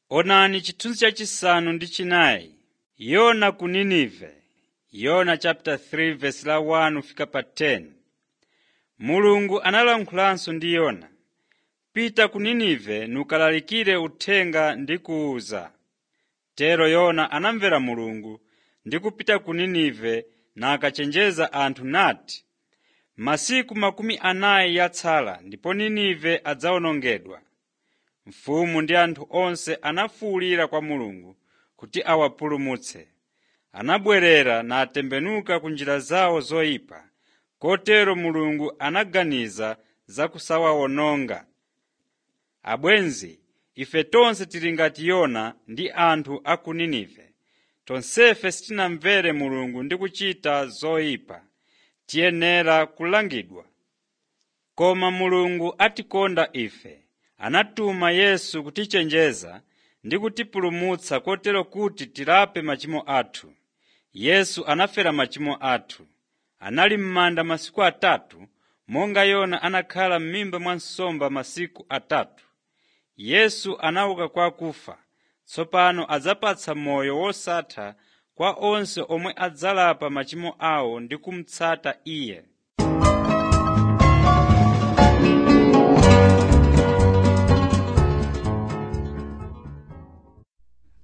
Onani chithunzi chachisanu ndi chinayi. Yona ku Ninive. Yona chapter 3 verse la 1 fika pa 10. Mulungu analankhulanso ndi Yona. Pita ku Ninive nukalalikire uthenga ndi kuwuza. Tero Yona anamvera Mulungu ndi kupita ku Ninive nakachenjeza anthu nati, “Masiku makumi anayi yatsala ndipo Ninive adzawonongedwa.” Mfumu ndi anthu onse anafuwulira kwa Mulungu kuti awapulumutse. Anabwerera natembenuka ku njira zawo zoyipa, kotero Mulungu anaganiza za kusawawononga. Abwenzi, ife tonse tili ngati Yona ndi anthu a ku Ninive. Tonsefe sitinamvere Mulungu ndi kuchita zoyipa, tiyenera kulangidwa. Koma Mulungu atikonda ife, anatuma Yesu kutichenjeza ndi kutipulumutsa kotero kuti tilape machimo athu. Yesu anafera machimo athu. Anali m'manda masiku atatu, monga Yona anakhala m'mimba mwa nsomba masiku atatu. Yesu anauka kwa akufa, tsopano adzapatsa moyo wosatha kwa onse omwe adzalapa machimo awo ndi kumutsata Iye.